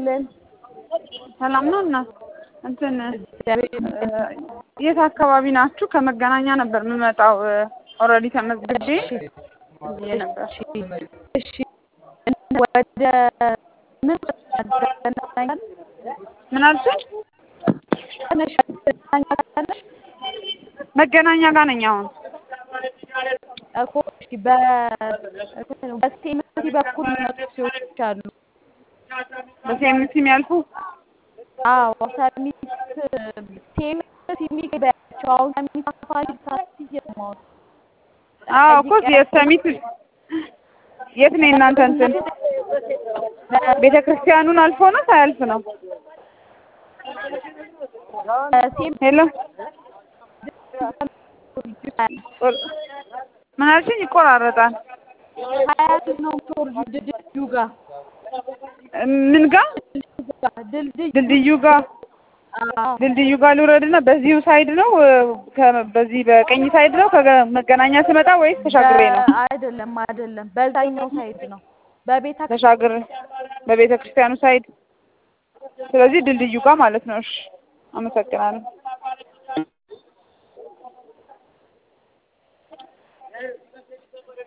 ይስጥልን። ሰላም ነው እናት እንትን የት አካባቢ ናችሁ? ከመገናኛ ነበር የምመጣው። ኦልሬዲ ተመዝግቤ ብዬ ነበር። እሺ ወደ ምን ምን አልሽኝ? መገናኛ ጋር ነኝ አሁን። እኮ እሺ በሴምቲ በኩል የሚመጡ ሰዎች አሉ። በሴምሲ የሚያልፉ አዎ ሰሚት ሴምት የሚገባቸው አሁን ሰሚት አካባቢ ታክሲ እየሰማሁ ነው። አዎ እኮ የሰሚት የት ነው የእናንተ እንትን ቤተ ክርስቲያኑን አልፎ ነው ሳያልፍ ነው? ሄሎ ምን አልሽኝ? ይቆራረጣል። ሀያት ነው ቶርጁ ድልድዩ ጋር ምን ጋር ድልድዩ ድልድዩ ጋር ድልድዩ ጋር ልውረድና በዚሁ ሳይድ ነው ከ- በዚህ በቀኝ ሳይድ ነው ከመገናኛ ስመጣ ወይስ ተሻግሬ ነው? አይደለም አይደለም፣ በዛኛው ሳይድ ነው በቤተ ተሻግሬ በቤተ ክርስቲያኑ ሳይድ። ስለዚህ ድልድዩ ጋር ማለት ነው። እሺ፣ አመሰግናለሁ።